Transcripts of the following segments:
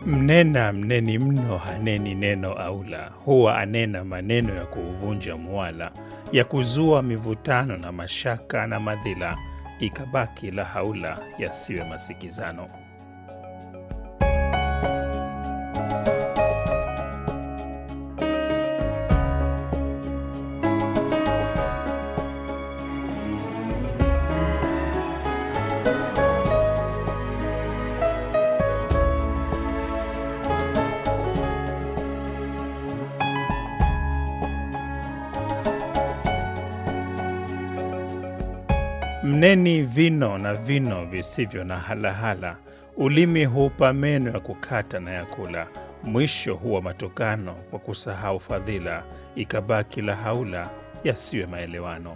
Mnena mneni mno haneni neno aula, huwa anena maneno ya kuuvunja muwala, ya kuzua mivutano na mashaka na madhila, ikabaki la haula yasiwe masikizano. Mneni vino na vino visivyo na halahala, ulimi huupa meno ya kukata na ya kula, mwisho huwa matokano kwa kusahau fadhila, ikabaki la haula yasiwe maelewano.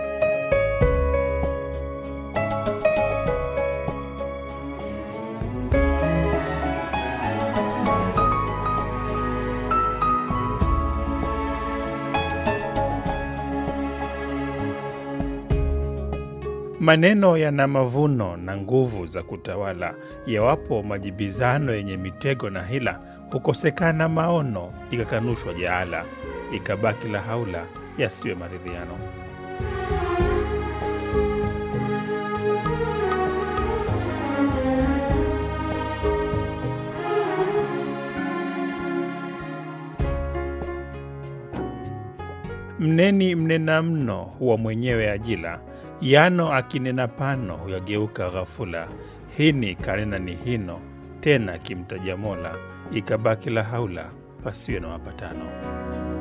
Maneno yana mavuno na nguvu za kutawala. Yawapo majibizano yenye mitego na hila, hukosekana maono, ikakanushwa jaala, ikabaki la haula yasiwe maridhiano. Mneni mnena mno huwa mwenyewe ajila, yano akinena pano huyageuka ghafula. Hini kanena ni hino, tena kimtaja Mola, ikabaki la haula pasiwe na mapatano.